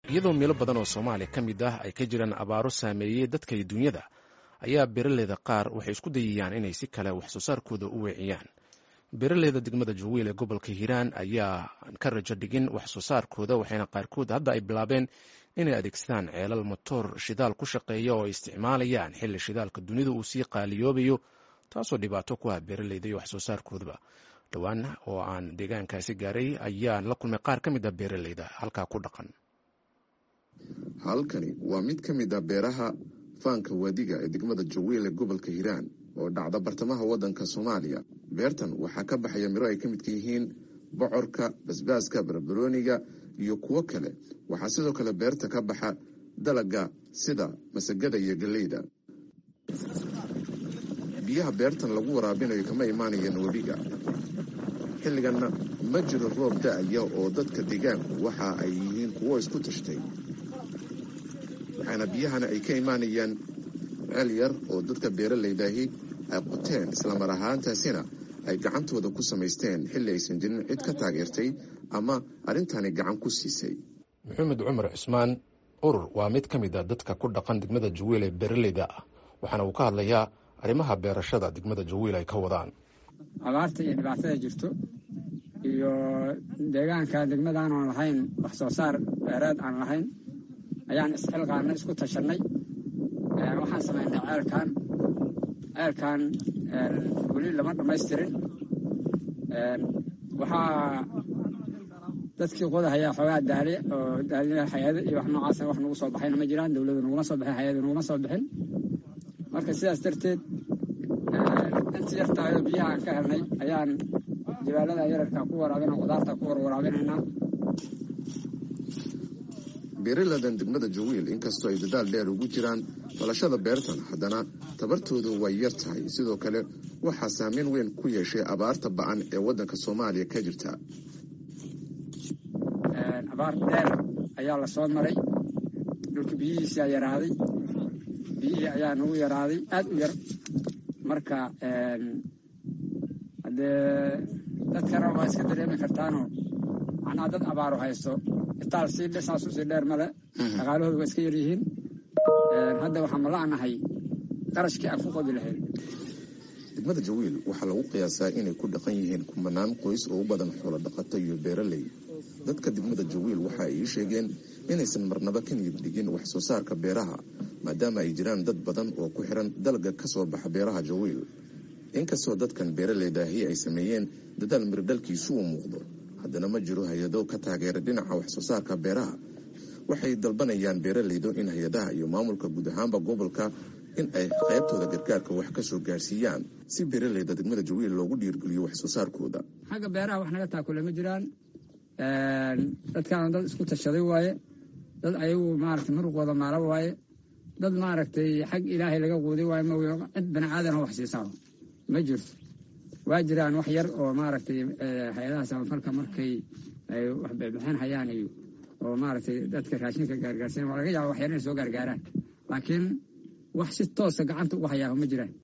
iyadoo meelo badan oo soomaaliya ka mid ah ay ka jiraan abaaro saameeyey dadka iyo dunyada ayaa beeraleyda qaar waxay isku dayayaan inay si kale wax soo saarkooda u weeciyaan beeraleyda degmada jawiil ee gobolka hiiraan ayaa ka rajo dhigin wax soo saarkooda waxayna qaarkood hadda ay bilaabeen inay adeegsadaan ceelal motoor shidaal ku shaqeeya oo ay isticmaalayaan xilli shidaalka dunida uu sii qaaliyoobayo taasoo dhibaato ku ah beeraleyda iyo wax soo saarkoodaba dhowaan oo aan deegaankaasi gaaray ayaan la kulmay qaar ka mid a beeraleyda halkaa ku dhaqan halkani waa mid ka mid ah beeraha faanka waadiga ee degmada jawiil ee gobolka hiiraan oo dhacda bartamaha waddanka soomaaliya beertan waxaa ka baxaya miro ay ka midka yihiin bocorka basbaaska barbarooniga iyo kuwo kale waxaa sidoo kale beerta ka baxa dalaga sida masagada iyo galleyda biyaha beertan lagu waraabinayo kama imaanayaan webiga xilliganna ma jiro roob da-aya oo dadka deegaanku waxa ay yihiin kuwo isku tashtay waxaana biyahana ay ka imaanayaan ceel yar oo dadka beeralaydaahi ay qoteen islamar ahaantaasina ay gacantooda ku samaysteen xilli aysan jirin cid ka taageertay ama arrintani gacan ku siisay maxamed cumar cismaan urur waa mid ka mid a dadka ku dhaqan degmada jawiil ee beeraleyda ah waxaana uu ka hadlayaa arrimaha beerashada degmada jawiil ay ka wadaan abaarta iyo dhibaatada jirto iyo deegaanka degmada aanan lahayn wax soo saar beereed aan lahayn ayaan isxilqaana isku tashanay waxaan samaynay ceelkan ceelkan weli lama dhammaystirin waxaa dadkii qodahayaa xoogaa daali oo daali hay-ado iyo wax noocaasa wax nagu soo baxayna ma jiraan dowladu naguma soo baxin hay-adu naguma soo bixin marka sidaas darteed inta yartaayoo biyaha aan ka helnay ayaan jabaalada yararka ku waraabina qudaarta ku warwaraabinaynaa beeraladan degmada jawiil inkastoo ay dadaal dheer ugu jiraan falashada beertan haddana tabartoodu way yar tahay sidoo kale waxaa saameyn weyn ku yeeshay abaarta ba-an ee waddanka soomaaliya ka jirta abaar dheer ayaa la soo maray dhulka biyihiisaa yaraaday biyihii ayaa nagu yaraaday aad u yar marka haddee dadkana waa iska dareemi kartaanoo macnaha dad abaaru haysto itaal sii dhisaasu sii dheer male dhaqaalahooda waa iska yaryihiin hadda waxaan mala'nahay qarashkii aan ku qodi lahayn degmada jawiil waxaa lagu qiyaasaa inay ku dhaqan yihiin kumanaan qoys oo u badan xoolo dhaqato iyo beeraley dadka degmada jawiil waxa ay ii sheegeen inaysan marnaba ka niyad dhigin wax soo saarka beeraha maadaama ay jiraan dad badan oo ku xiran dalga ka soo baxa beeraha jawiil inkastoo dadkan beeraleydaahi ay sameeyeen dadaal mirdhalkiisu uu muuqdo haddana ma jiro hay-ado ka taageera dhinaca wax soo saarka beeraha waxay dalbanayaan beeraleydu in hay-adaha iyo maamulka guud ahaanba gobolka in ay qaybtooda gargaarka wax ka soo gaarsiiyaan si beeraleyda degmada jawiil loogu dhiirgeliyo wax soo saarkooda xagga beeraha wax naga taakule ma jiraan dadkaana dad isku tashaday waaye dad ayagu maaragtay muruqooda maala waaye dad maaragtay xag ilaahay laga quuday waaye ma cid bani aadan wax siisaa ma jirto waa jiraan wax yar oo maaragtay hay-adaha samafalka markay ay wax bixin hayaan iyo oo maaragtay dadka raashinka gaargaarsan waa laga yaaba wax yar inay soo gaargaaraan laakiin wax si toosa gacanta ugu hayaa ma jiraan